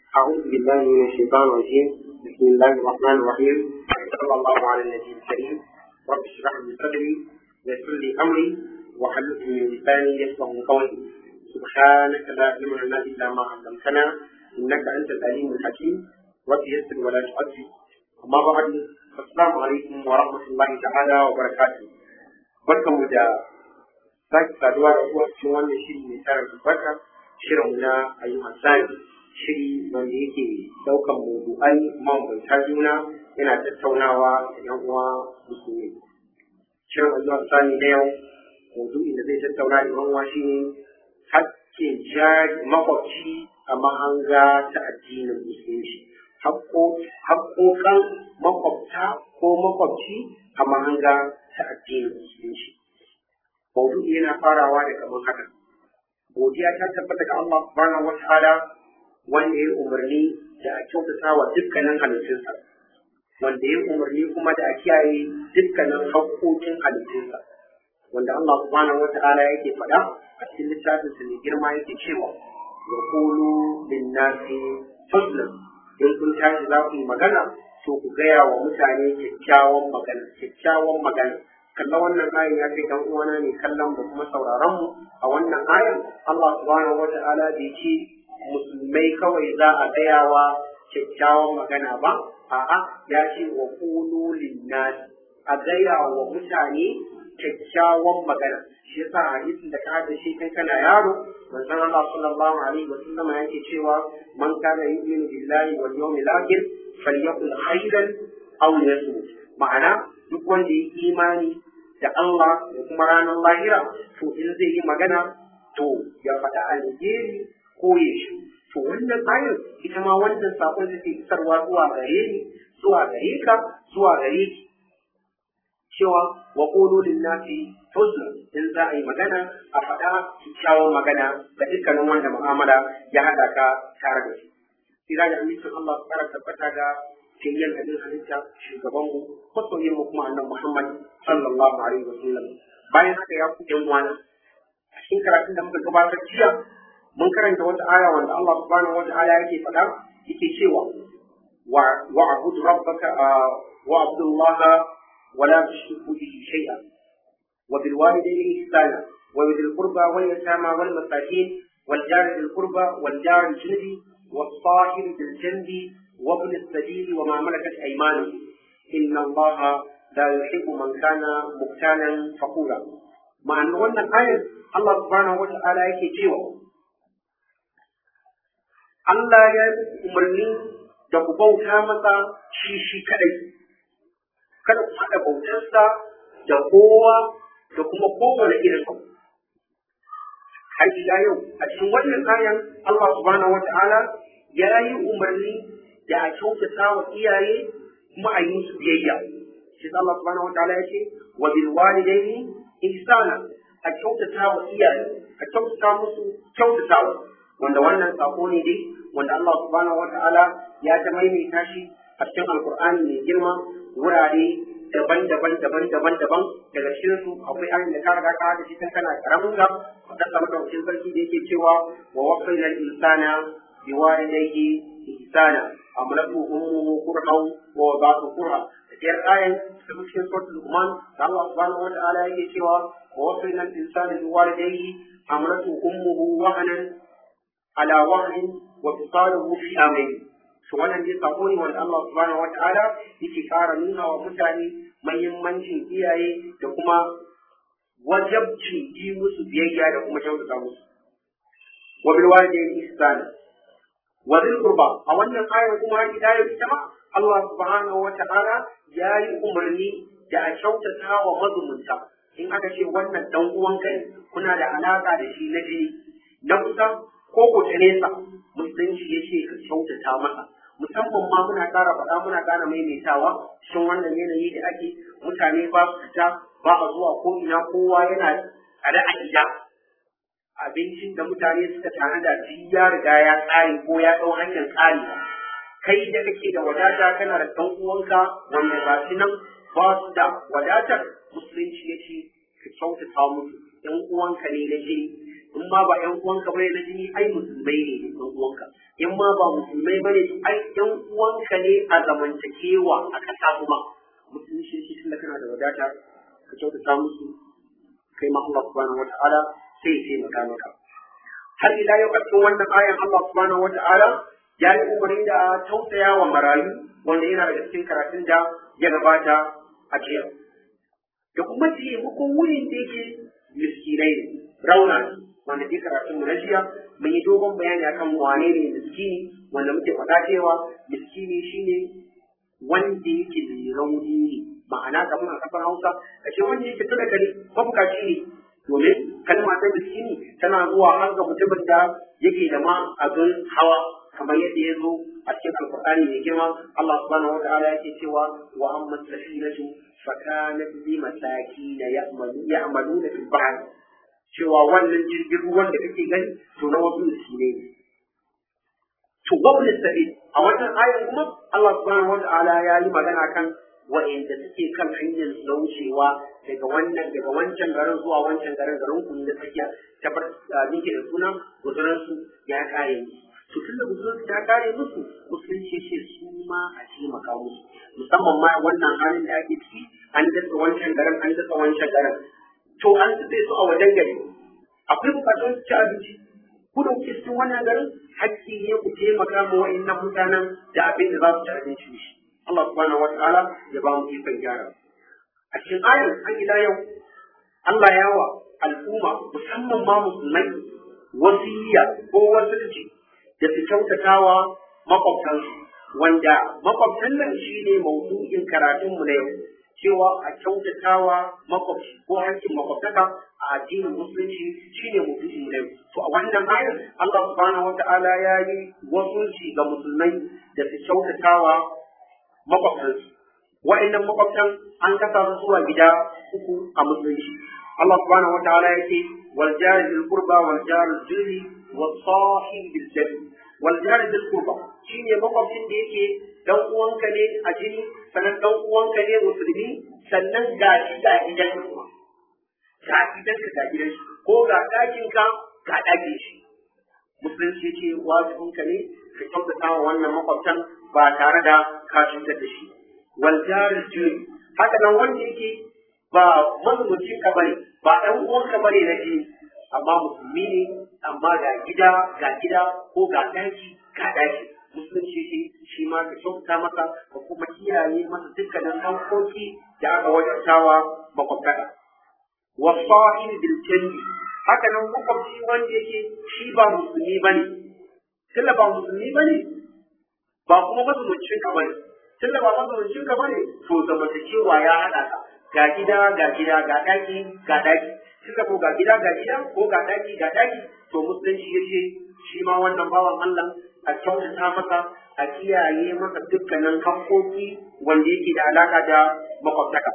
أعوذ بالله من الشيطان الرجيم بسم الله الرحمن الرحيم صلى الله على النبي الكريم رب اشرح لي صدري ويسر لي أمري واحلل من لساني يفقه قولي سبحانك لا علم لنا إلا ما علمتنا إنك أنت العليم الحكيم رب يسر ولا تعسر أما بعد السلام عليكم ورحمة الله تعالى وبركاته barkanmu da sake saduwa da kuwa cikin wannan shiri mai tara albarka shirin na ayyukan sani shiri wanda yake daukan mawdu'ai mabambanta juna yana tattaunawa da yan uwa musulmi shirin ayyukan sani na yau mawdu'in da zai tattauna da yan uwa shine hakkin jari makwabci a mahanga ta addinin musulunci haƙoƙan makwabta ko makwabci a mahanga ta addinin musulunci maudu'i yana farawa da kamar haka godiya ta tabbata ga Allah subhanahu wa ta'ala wanda ya umarni da a kyautata wa dukkanin halittunsa wanda ya umarni kuma da a kiyaye dukkanin haƙƙoƙin halittunsa wanda Allah subhanahu wa ta'ala yake faɗa a cikin littafin sa mai girma yake cewa wa qulu lin-nasi husna in kun tashi za ku yi magana to ku gaya wa mutane kyakkyawan magana kyakkyawan magana kalla wannan ayan ya kai dan uwana ne kallon da kuma sauraron mu a wannan ayan Allah subhanahu wata'ala bai ce musulmai kawai za a gayawa kyakkyawan magana ba a'a ya ce wa qulu linnas a gaya wa mutane kyakkyawan magana shi yasa hadisin da ka hada shi kai kana yaro manzon Allah sallallahu alaihi wa sallam yake cewa man kana yu'minu billahi wal yawmil akhir falyakul khairan aw yasmut ma'ana duk wanda ya imani da Allah da kuma ranar lahira to in zai yi magana to ya faɗa alheri ko ya shi to wannan ayar ita ma wannan sakon da ke isarwa zuwa gare ni zuwa gare ka zuwa gare ki cewa wa qulu lin nasi husna in za a yi magana a faɗa kyakkyawan magana ga dukkanin wanda mu'amala ya haɗa ka tare da shi sai da amincin Allah su ƙara tabbata ga kiyyan abin halitta shugabanmu masoyin mu kuma annabi Muhammad sallallahu alaihi wa sallam bayan haka ya ku yan uwana a cikin karatun da muka gabatar jiya mun karanta wata aya wanda Allah subhanahu wa ta'ala yake faɗa yake cewa wa wa'bud rabbaka wa abdullaha wa la tushriku bihi shay'a wa bil walidayni ihsana wa bil qurba wal yatama wal masakin wal jari bil qurba wal jari junubi والصاحب بالجنب وابن السبيل وما ملكت أيمانه إن الله لا يحب من كان مختالا فخورا مع أن wannan ayar Allah subhanahu wa ta'ala yake cewa Allah ya umarni da ku bauta masa shi shi kadai kada ku haɗa bautarsa da kowa da kuma kowane irin abu har ila yau a cikin wannan ayan Allah subhanahu wa ta'ala ya yi umarni da a kyautata wa iyaye kuma a yi musu biyayya shi Allah subhanahu wa ta'ala ya ce wa bil walidaini ihsana a kyautata wa iyaye a kyautata musu kyautatawa wanda wannan sako ne dai wanda Allah subhanahu wa ta'ala ya ta maimaita shi a cikin alqur'ani mai girma wurare daban-daban daban-daban daban daga cikin su akwai ayin da ka riga ka da shi tun kana karamin ka da sama da wakil sarki da yake cewa wa wasaina al-insana biwalidayhi ihsana amlatu ummuhu qur'an wa wada'tu qur'a diyar ayan ta cikin suratul luqman da Allah subhanahu wa ta'ala yake cewa wa wasaina al-insana biwalidayhi amlatu ummuhu wahnan ala wahnin wa fisaluhu fi amayn to wannan dai sako ne wanda Allah subhanahu wa ta'ala yake fara nuna wa mutane muhimmancin iyaye da kuma wajabcin yi musu biyayya da kuma kyautata musu wa bil walidayni ihsana wa dhil qurba a wannan ayar kuma ila yau ita ma Allah subhanahu wata'ala ya yi umarni da a kyautata wa mazumunta in aka ce wannan dan uwan kai kuna da alaka da shi na jini na kusa ko ku ta nesa musulunci ya ce ka kyautata masa musamman ma muna ƙara faɗa muna ƙara maimaitawa cikin wannan yanayi da ake mutane ba su fita ba a zuwa ko ina kowa yana tsare a gida abincin da mutane suka tanada shi ya riga ya tsare ko ya ɗau hanyar tsari kai da kake da wadata kana da ɗan uwanka wanda ba shi nan ba su da wadatar musulunci ya ce ka kyautata musu ɗan uwanka ne na jini in ma ba ƴan uwanka bane na jini ai musulmai ne ƴan uwanka in ma ba musulmai bane ai ƴan uwanka ne a zamantakewa a ƙasa kuma musulunci shi tunda kana da wadata ka kyautata musu kai ma Allah subhanahu wata'ala sai ya taimaka maka har ila yau a cikin wannan ayan Allah subhanahu wata'ala ya yi umarni da tausaya wa marayu wanda yana daga cikin karatun da ya gabata a jiya da kuma taimakon wurin da yake miskinai ne rauna ne wanda ke karatun mu na jiya mun yi dogon bayani akan wane ne miskini wanda muke faɗa cewa miskini shine wanda yake mai rauni ne ma'ana kamar a kafar Hausa kashe wanda yake talaka ne mabukaci ne domin kalma ta miskini tana zuwa har ga mutumin da yake da ma abin hawa kamar yadda ya zo a cikin alkur'ani mai girma Allah subhanahu wataala yake cewa wa amma safinatu fakanat li masakin ya'maluna fil bahr cewa wannan jirgin ruwan da kake gani to na wasu miskinai ne to wabin sabi a wannan ayan kuma Allah subhanahu wataala ya yi magana kan wa'inda suke kan hanyar na wucewa daga wannan daga wancan garin zuwa wancan garin garin ku da tsakiya ta bar nike da suna guzuran su ya kare musu to tunda guzuran su ya kare musu musulunci ce su ma a taimaka musu musamman ma wannan halin da ake ciki an dasa wancan garin an dasa wancan garin to an tsaye su a wajen gari akwai bukatun su ci abinci ku da kuke cikin wannan garin hakki ne ku taimaka ma wa'annan mutanen da abin da za su ci abinci shi Allah subhanahu wataala ya ba mu ikon gyara a cikin ayar an ila yau Allah ya wa al'umma musamman ma musulmai wasiyya ko wasilci da su kyautatawa makwabtansu wanda makwabtan nan shine maudu'in karatunmu na yau cewa a kyautatawa makwabci ko hankin makwabtaka a addinin musulunci shine maudu'in na yau to a wannan ayar Allah subhanahu wataala ya yi wasulci ga musulmai da su kyautatawa makwabtansu wa'annan makwabtan an kasa su zuwa gida uku a musulunci Allah subhanahu wataala yake wal jari bil qurba wal jari jiri was sahib bil jari wal jari bil qurba shine makwabcin da yake dan uwanka ne a jini sannan dan uwanka ne musulmi sannan ga shi ga gidan kuma ga gidan ka ga gidan shi ko ga ɗakin ka ga ɗakin shi musulunci ce wajibinka ne ka kyautata wa wannan makwabtan ba tare da ka cutar da shi wal jaril juri haka nan wanda yake ba mazumuncin ka bane ba ɗan uwan ka bane na jini amma musulmi ne amma ga gida ga gida ko ga ɗaki ga ɗaki musulunci ce shi ma ka kyautata masa ka kuma kiyaye masa dukkanin hankoki da aka wajabtawa makwabtaka wasahi bil janni haka nan makwabci wanda yake shi ba musulmi bane tunda ba musulmi bane ba kuma mazumuncin ka bane tunda ba mazumuncin ka bane to zamantakewa ya hada ka ga gida ga gida ga daki ga daki tunda ko ga gida ga gida ko ga daki ga daki to musulunci yace shi ma wannan bawan Allah a kyautata masa a kiyaye masa dukkanin hakkoki wanda yake da alaka da makwabtaka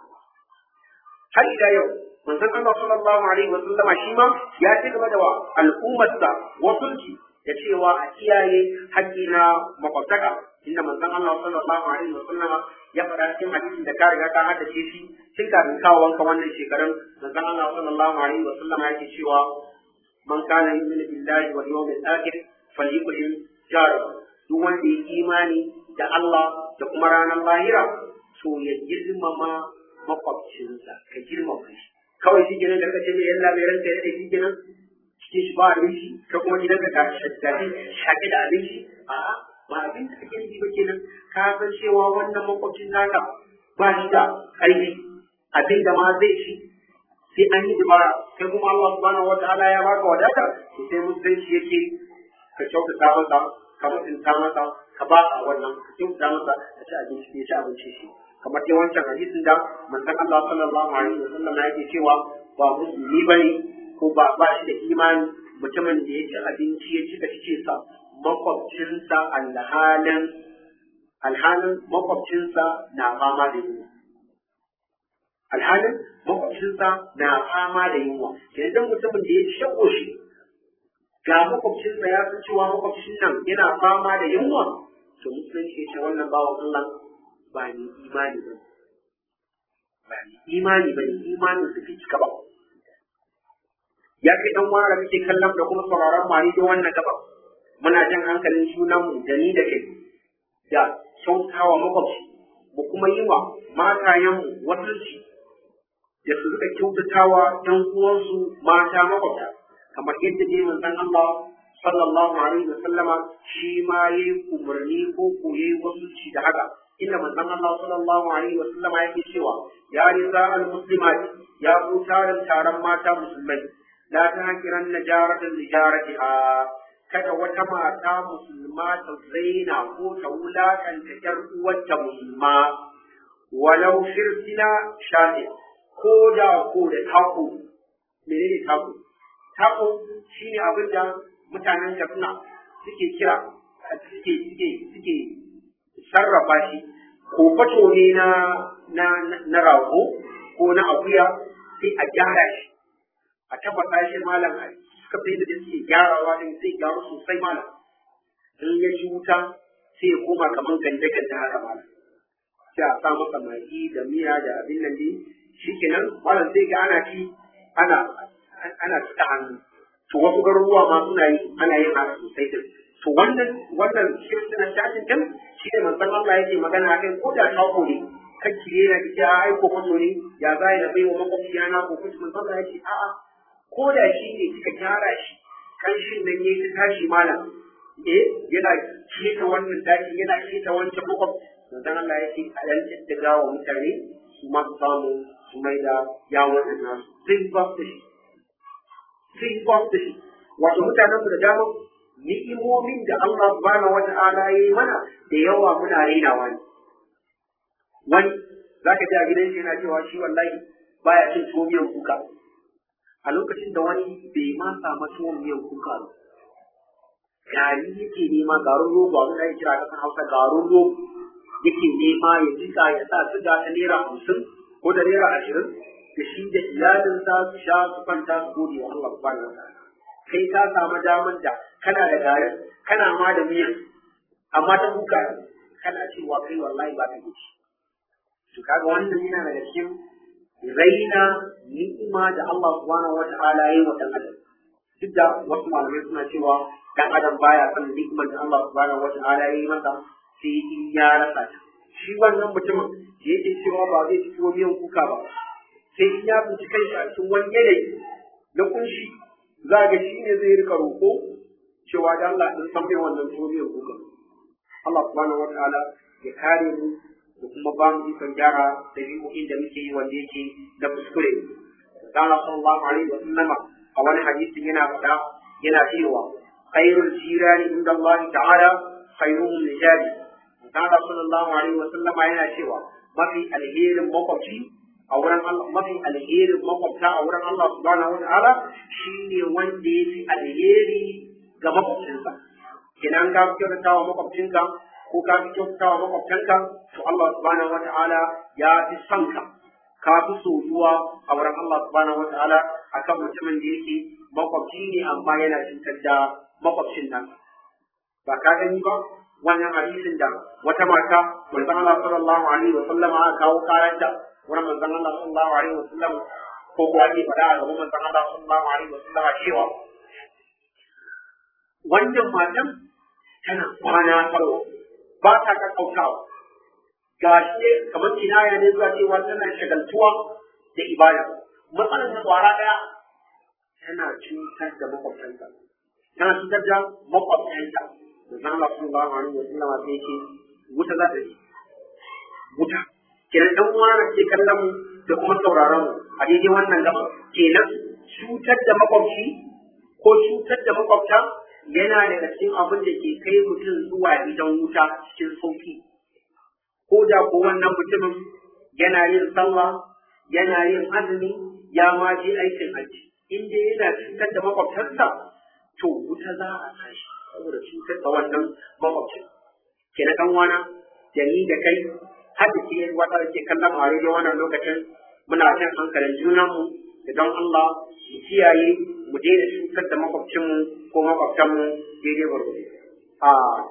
har ila yau manzon Allah sallallahu alaihi wa sallama shi ma ya ci gaba da wa al'ummarsa wasulci da cewa a kiyaye haƙƙi na makwabtaka inda manzon Allah sallallahu alaihi wa sallama ya faɗa cikin hadisin da ka riga ka haddace shi tun kafin kawo wanka wannan shekarun manzon Allah sallallahu alaihi wa sallama yake cewa man kana yu'minu billahi wal yawmil akhir falyukrim jarahu duk wanda ya imani da Allah da kuma ranar lahira to ya girmama makwabcinsa ka girmama shi kawai shi kenan da kace mai yalla mai ranka yadda shi kenan cikin shi ba abinci ka kuma gidan ka tashi shaƙi da abinci a'a ba abin da kake yi ba kenan ka san cewa wannan makwabcin naka ba shi da ƙarfi abin da ma zai ci sai an yi dubara kai kuma Allah subhanahu wa ta'ala ya baka wadata sai musulunci yake ka kyautata masa ka mutunta masa ka ba a wannan ka kyautata masa ka ci abinci ya ci abinci shi kamar dai wancan hadisin da manzon Allah sallallahu alaihi wa sallam yake cewa ba musulmi bane ko ba ba shi da imani mutumin da ya ci abinci ya cika cikin sa makwabcinsa alhalin alhalin makwabcinsa na fama da yunwa alhalin makwabcinsa na fama da yunwa yanzu mutumin da ya ci shago shi ga makwabcinsa ya san cewa makwabcin nan yana fama da yunwa to musulunci ya ce wannan bawan Allah ba ni imani ba ba ni imani ba ni imanin su fi cika ba ya kai dan wara muke kallon da kuma sauraron mari da wannan gaba muna jan hankalin junanmu da ni da kai da kyautawa makwabci mu kuma yi wa matayenmu wasanci da su rika kyautatawa ɗan uwansu mata makwabta kamar yadda dai manzon Allah sallallahu alaihi wa sallama shi ma yayi umarni ko ko yayi wasanci da haka inda manzon Allah sallallahu alaihi wa sallama yake cewa ya nisa al muslimat ya ku tarin taron mata musulmai la tahqiran najaratan lijaratiha kada wata mata musulma ta zaina ko ta wulakanta ƴar uwarta musulma walau shirsila shafi ko da ko da tako menene tako tako shine abin da mutanen Katsina suke kira suke suke suke sarrafa shi ko fato ne na na na rago ko na akuya sai a gyara shi a tabbata shi malam a suka sai da suke gyarawa din sai gyaru sosai malam in ya ci wuta sai ya koma kamar ganje ganje haka malam sai a sa masa magi da miya da abin nan dai shikenan malam sai ga ana ci ana ana cika hannu to wasu garuruwa ma suna yi ana yin haka sosai din to wannan wannan shirkin na shafin din shi ne manzon Allah yake magana akai ko da shako ne kan kire na da ai ko kwato ne ya zai na bai wa makwabciya na ko kuma manzon Allah yake a'a ko da shi ne kika gyara shi kanshin nan yayi ta tashi malam eh yana keta wannan daki yana keta wancan makwab manzon Allah yake a dan tattaga wa mutane su ma su samu su mai da yawon da nasu zai ba su shi zai ba su shi wato mutanen mu da dama ni'imomin da Allah subhanahu wata'ala ya yi mana da yawa muna rainawa ne wani zaka ji a gidan shi yana cewa shi wallahi baya cin tuwo miyan kuka a lokacin da wani bai ma samu tuwon miyan kuka ba gari yake nema garin rogo abin da ya kira kasan hausa garin rogo yake nema ya jika ya sa siga ta naira hamsin ko da naira ashirin da shi da iyalinsa su sha su kwanta su gode wa Allah subhanahu wa ta'ala kai ka samu daman da kana da garin kana ma da miyan amma ta kuka kana cewa kai wallahi ba ka ci to kaga wannan yana daga cikin raina ni'ima da Allah subhanahu wata'ala ya yi wa dan adam duk da wasu malamai suna cewa dan adam baya son ni'imar da Allah subhanahu wata'ala ya yi masa sai in ya rasa ta shi wannan mutumin da yake cewa ba zai ci tuwo miyan kuka ba sai in ya tsinci kanshi a cikin wani yanayi na kunshi za ga shi ne zai rika roƙo cewa da Allah din san mai wannan tuwo miyan kuka Allah subhanahu wata'ala ya kare mu da kuma ba mu ikon gyara dabi'o'in da muke yi wanda yake da kuskure. Allah sallallahu alaihi wa sallam a wani hadisin yana faɗa yana cewa khairul jirani inda Allah ta'ala khairuhum li jari. Allah sallallahu alaihi wa sallam yana cewa mafi alherin makwabci a wurin Allah mafi alherin makwabta a wurin Allah subhanahu wa ta'ala shine wanda ya fi alheri ga makwabcinsa. Kenan ka kyautata wa makwabcinka ko ka fi kyautata wa makwabtanka to Allah subhanahu wa ta'ala ya fi son ka ka fi soyuwa a wurin Allah subhanahu wa ta'ala akan mutumin da yake makwabci ne amma yana cutar da makwabcin nan ba ka gani ba wannan hadisin da wata mata manzon Allah sallallahu alaihi wa sallama aka kawo karanta wurin manzon Allah sallallahu alaihi wa sallam ko kuwa ake faɗa a gaban manzon Allah sallallahu alaihi wa sallama cewa wannan matan tana kwana farko ba ta kakkautawa ga shi kamar kinaya ne zuwa cewa tana shagaltuwa da ibada matsalar ta kwara daya tana cutar da makwabtanta tana cutar da makwabtanta da zan Allah sallallahu alaihi wa sallam sai yake wuta za ta yi wuta kenan dan uwa da ke kallon mu da kuma sauraron mu a daidai wannan gaba kenan cutar da makwabci ko cutar da makwabta yana daga cikin abin da ke kai mutum zuwa gidan wuta cikin sauki ko da ko wannan mutumin yana yin sallah yana yin azumi ya ma je aikin hajji in dai yana cutar da makwabtarsa to wuta za a tashi saboda cutar da wannan makwabcin ke na kan wana da ni da kai har da ke wata da ke kallon a rediyo wannan lokacin muna jan hankalin junanmu da don Allah mu kiyaye mu daina cutar da makwabcinmu ko makwabtanmu daidai gwargwado. A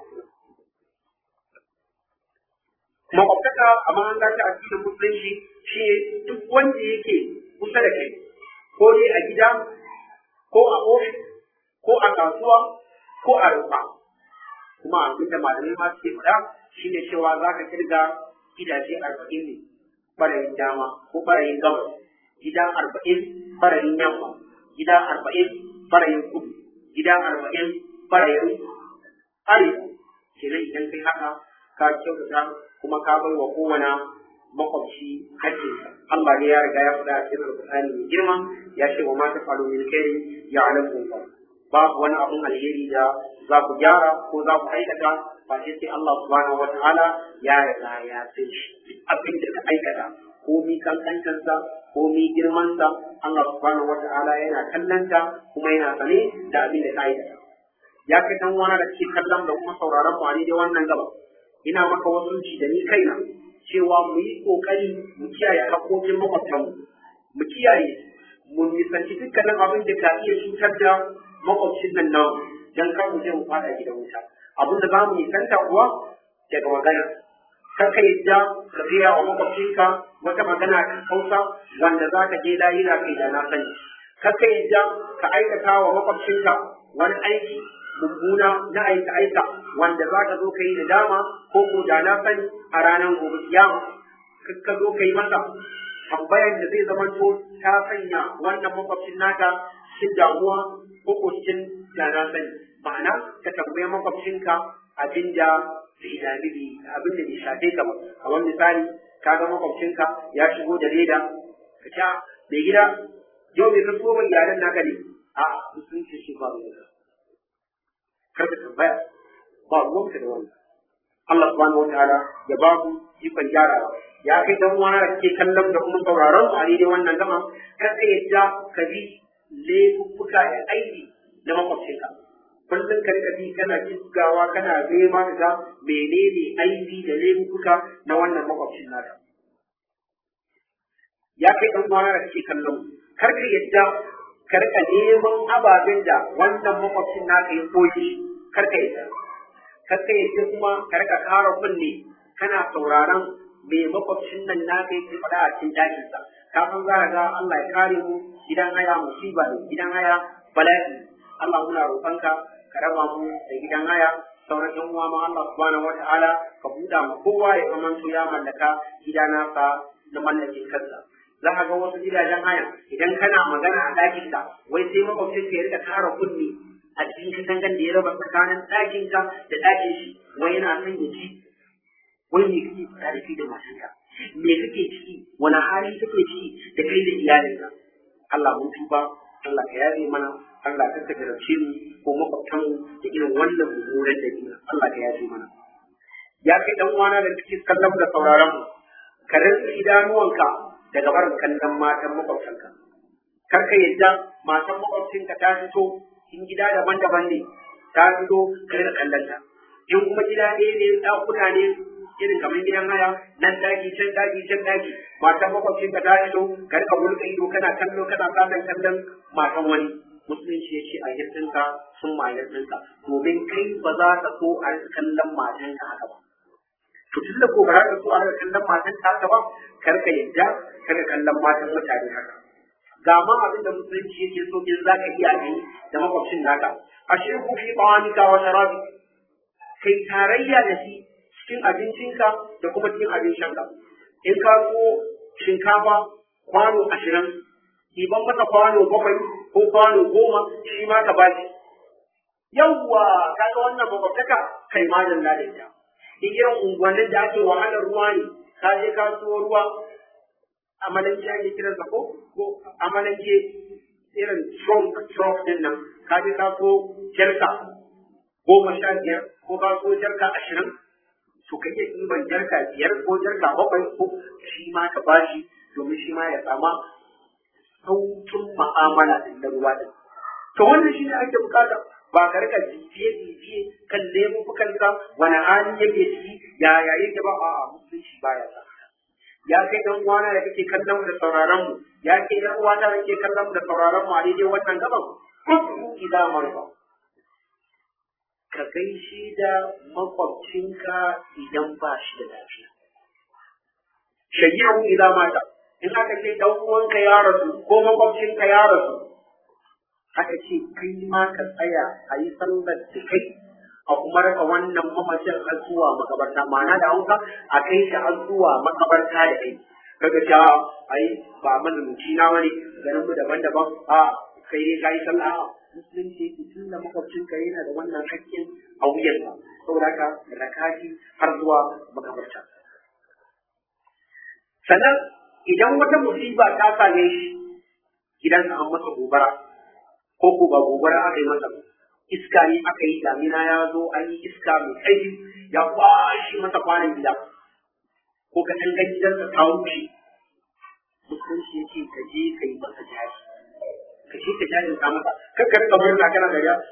makwabtaka a mahanga ta addinin musulunci shi duk wanda yake kusa da kai ko dai a gida ko a ofis ko a kasuwa ko a rumfa kuma abin da malamai ma suke faɗa shine cewa za ka kirga gidaje arba'in ne ɓarayin dama ko ɓarayin gabas gida arba'in ɓarayin yamma gida arba'in ɓarayin kudu gida arba'in ɓarayin arewa kenan idan kai haka ka kyautata kuma ka bai wa kowane makwabci haƙƙinsa Allah ne ya riga ya faɗa a cikin Alƙur'ani mai girma ya ce wa ma tafalu min khairin ya'lamu Allah babu wani abun alheri da za ku gyara ko za ku aikata ba sai sai Allah subhanahu wa ta'ala ya riga ya san shi abin da ka aikata ko mi kankantarsa ko mi girmansa Allah subhanahu wa ta'ala yana kallanta kuma yana sane da abin da ka aikata ya kai dan wani da ke kallon da kuma sauraron mu a da wannan gaba ina maka wasunci da ni kaina cewa mu yi kokari mu kiyaye haƙoƙin makwabtanmu mu kiyaye mu nisanci dukkanin abin da ka iya cutar da makwabcin nan namu dan kar mu je mu fada gidan wuta abin da za mu nisanta kuwa daga magana kar ka yadda ka gaya wa makwabcinka wata magana ta hausa wanda za ka je lahira kai da na sani kar ka yadda ka aikata wa makwabcinka wani aiki mummuna na aika aika wanda za ka zo ka yi da dama ko ko da na sani a ranar gobe kiyama ka zo ka yi masa tambayar da zai zama to ta sanya wannan makwabcin naka cikin damuwa ko ko cikin da na sani ma'ana ka tambayi makwabcinka abin da bai dami bi abin da bai shafe ka ba kamar misali ka ga makwabcinka ya shigo da leda ka sha mai gida yau bai ka so mai iyalan naka ne a musulunci shi ba mai kar ka tambaya ba ruwanka da wannan Allah subhanahu wa ta'ala ya ba mu ikon gyarawa ya kai dan uwana da kake kallon da kuma sauraron mu a daidai wannan gama kar ka yadda ka bi laifuffuka da aiki na makwabcinka kullum ka rika bi kana kisgawa kana nema ka ga menene aibi da laifuka na wannan makwabcin naka ya kai dan uwana da kake kallon kar ka yadda ka rika neman ababen da wannan makwabcin naka ya koyi kar ka yadda kar ka yadda kuma ka rika kara kunne kana sauraron me makwabcin nan naka yake faɗa a cikin dakinsa kafin za ka ga Allah ya kare mu gidan haya musiba ne gidan haya bala'i Allah muna roƙonka ka raba mu da gidan haya sauran yan uwa ma Allah subhanahu wata'ala ka buɗa mu kowa ya zamanto ya mallaka gida nasa na mallakin kansa za ka ga wasu gidajen haya idan kana magana a ɗakin ka wai sai makwabcin ka ya rika kara kunne a cikin katangan da ya raba tsakanin ɗakin ka da ɗakin shi wai yana son ya ji wai me kake tsarifi da matanka me kake ciki wani hali kake ciki da kai da iyalinka Allah mun tuba Allah ka yabe mana Allah ka ka jarabce mu ko makwabtan da irin wannan mummunan dabi'a Allah ka yabe mana ya kai dan uwana da kake kallon da sauraron mu ka rinsa idanuwanka daga barin kallon matan makwabtanka kar ka yadda matan makwabcinka ta fito in gida daban-daban ne ta fito ka rika kallon ta in kuma gida ɗaya ne ɗakuna ne irin kamar gidan haya nan daki can daki can daki matan makwabcin ka ta fito ka rika mulka ido kana kallo kana samun kallon matan wani musulunci ya ce a yadda sun ma yadda domin kai ba za ka so a rika kallon matan ka haka ba to tun da ko ba za ka so a rika kallon matan ka haka ba kar ka yadda kada kallon matan mutane haka ga ma abin da musulunci yake so in za ka iya yi da makwabcin naka ashe ku fi bawanika wa sharabi kai tarayya da shi cikin abincinka da kuma cikin abin shanka in ka so shinkafa kwano ashirin ɗiban masa kwano bakwai ko kwano goma shi ma ka bashi yawwa kaga wannan makwabtaka kai ma da ita in irin unguwannin da ake wahalar ruwa ne ka je ka so ruwa amalanke ake kiran sa ko ko amalanke irin trunk trunk din nan ka je ka so jarka goma sha biyar ko ka so jarka ashirin to ka iya ɗiban jarka biyar ko jarka bakwai ko shi ma ka bashi domin shi ma ya sama saukin ma'amala da ruwa din to wannan shi ne ake bukata ba ka rika bibiye bibiye kan laifukanka wani hali yake ciki yaya yake ba a musulunci baya sa ya kai dan uwana da kake kallon mu da sauraron mu ya kai dan uwana da kake kallon mu da sauraron mu a daidai wannan gaban kudu idan marfa ka gaishe da makwabcinka idan ba shi da lafiya shayyahu idan mata in aka ce dan uwanka ya rasu ko makwabcinka ya rasu aka ce kai ma ka tsaya a yi sallar da kai a kuma raka wannan mamacin har zuwa makabarta ma'ana da hausa a kai shi har zuwa makabarta da kai kaga ta ai ba mazumuci na wani ganin mu daban-daban a kai dai kai sallah musulunci tun da makwabcin ka yana da wannan hakkin a wuyansa saboda haka rakashi har zuwa makabarta sannan idan wata musiba ta same shi gidansa an masa gobara ko ko ba gobara aka yi masa iska ne aka yi damina ya zo an yi iska mai ƙarfi ya kwashe masa kwanan gida ko ka tangan gidansa ta wuce musulunci ya ce ka je ka yi masa jari ka je ka jari ta masa kakkar ka murna kana da ya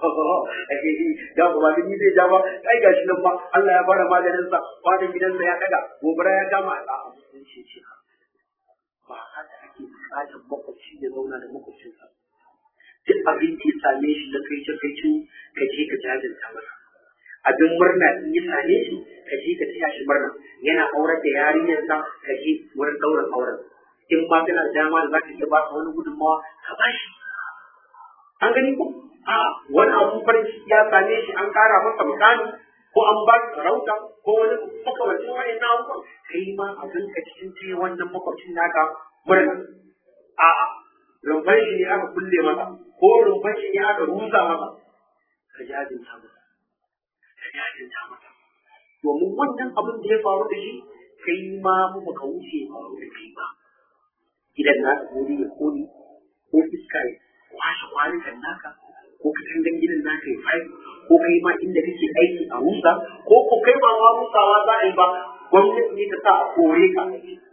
da ba da ni zai ja ba ai gashi nan ba Allah ya fara maganin sa kwanan gidansa ya daga gobara ya kama a musulunci ya ce ba haka ake bukatar makwabci ya zauna da makwabcinsa duk abin da ya same shi na kai ce kai ka je ka jajanta masa abin murna in ya same shi ka je ka taya shi murna yana aurar da yarinyarsa ka je wurin ɗaurin auren in ma kana da dama da za ka iya ba ka wani gudunmawa ka ba shi an gani ko a wani abu farin ciki ya same shi an kara masa mukami ko an ba shi sarauta ko wani makamacin wani na abubuwan kai ma abin ka cikin taya wannan makwabcin naka murna a'a rumfan shi ne aka kulle masa ko rumfan shi ne aka rusa masa ka jajinta masa ka jajinta masa domin wannan abin da ya faru da shi kai ma mu baka wuce faru da kai ba idan na ka gori ya koli ko iska ya kwashe kwanukan naka ko ka tangan gidan naka ya fai ko kai ma inda kake aiki a rusa ko ko kai ba ma rusawa za a yi ba gwamnati ne ta sa a kore ka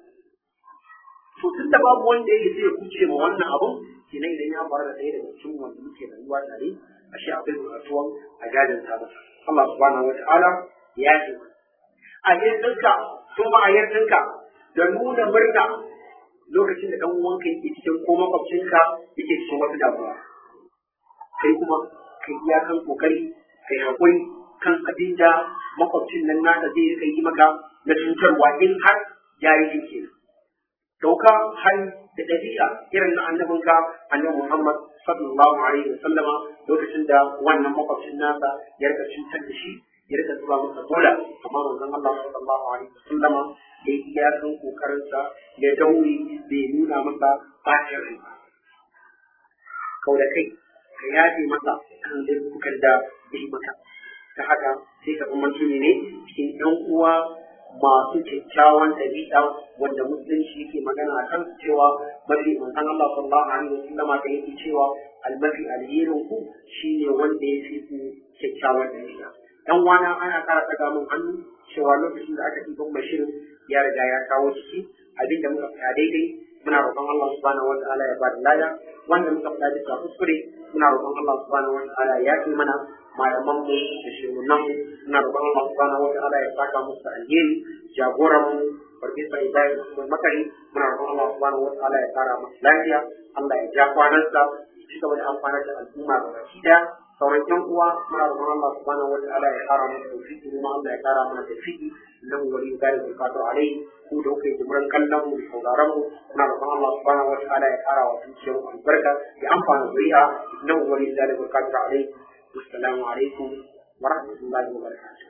to tun da babu wanda ya zai kuce ma wannan abun kenan idan ya faru da ɗaya daga cikin wanda muke rayuwa tare ashe akwai buƙatuwan a gadin sa masa Allah subhanahu wa ta'ala ya ce a yardanka kuma a yardanka da nuna murna lokacin da dan uwanka yake cikin ko makwabcinka yake cikin wata damuwa kai kuma kai iya kan kokari kai hakuri kan abin da makwabcin nan naka zai rika yi maka na cutarwa in har ya yi kenan dauka hali da ɗabi'a irin na annabinka annabi Muhammad sallallahu alaihi wa sallama lokacin da wannan makwabcin nasa ya rika cutar da shi ya rika zuba masa bola amma manzon Allah sallallahu alaihi wa sallama ya yi iyakan kokarinsa ya daure bai nuna masa bacin rai ba kau da kai ka yaje masa kan laifukan da ya yi maka ta haka sai ka zama ne cikin ɗan uwa masu kyakkyawan ɗabi'a wanda musulunci yake magana a kan cewa mafi manzon Allah sallallahu alaihi wasallama da yake cewa almafi alherin ku shine wanda ya fi ku kyakkyawan ɗabi'a dan wana ana ƙara ɗaga min hannu cewa lokacin da aka ɗiban mashirin ya riga ya kawo ciki abin da muka fita daidai muna roƙon Allah subhanahu wataala ya bada lada wanda muka fita bisa kuskure muna roƙon Allah subhanahu wataala ya yi mana malaman mu da shugunan mu muna roƙon Allah subhanahu wataala ya saka musu alheri jagoran mu farfesa Ibrahim Usman Makari muna roƙon Allah subhanahu wataala ya kara masa lafiya Allah ya ja kwanansa ci gaba da amfanar da al'umma ga baki daya sauran yan uwa muna roƙon Allah subhanahu wataala ya kara mana tawfiki kuma Allah ya kara mana tawfiki nan wali gari da kato alai ku da kuke jibran kallon mu da sauraron mu muna roƙon Allah subhanahu wataala ya kara wa zuciyar mu albarka ya amfana zuri'a nan wali gari da kato alai assalamu alaikum wa rahmatullahi wa barakatuh